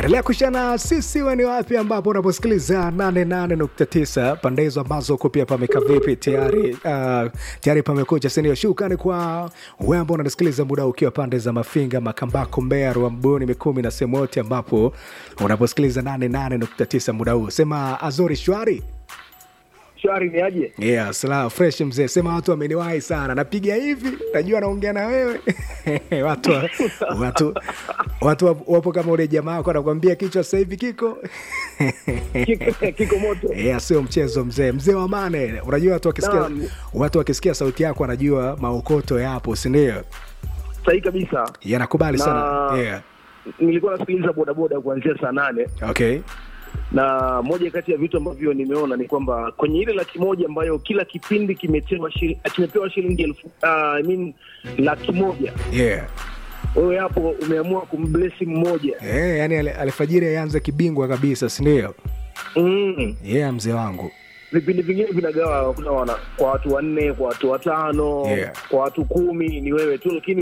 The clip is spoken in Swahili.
endelea kushana sisi weni wapi ambapo unaposikiliza 88.9 pande hizo ambazo uko pia pameka vipi tayari uh, tayari pamekucha sinio shukani kwa wewe ambao unanisikiliza muda ukiwa pande za mafinga makambako mbea ruambuni mikumi na sehemu yote ambapo unaposikiliza 88.9 muda huu sema azori shwari shwari ni aje yeah, sala fresh mzee sema watu wameniwahi sana napiga hivi najua naongea na wewe watu, watu, watu wapo- wapo kama ule jamaa wako anakwambia kichwa sasa hivi kiko kiko, kiko moto yeah, sio mchezo mzee mzee wa mane unajua watu wakisikia, Naam. watu wakisikia sauti yako wanajua maokoto yapo sindio sahihi kabisa yanakubali Na- sana yeah. nilikuwa nasikiliza bodaboda kuanzia saa nane okay na moja kati ya vitu ambavyo nimeona ni kwamba kwenye ile laki moja ambayo kila kipindi kimetewa shili, kimepewa shilingi elfu uh, I mean, laki moja yeah. wewe hapo umeamua kumblesi mmoja yeah, yani al- alfajiri aianze kibingwa kabisa sindio mm. yeah mzee wangu vipindi vingine vinagawa kuna wana- kwa watu wanne kwa watu watano Yeah. kwa watu kumi ni wewe tu lakini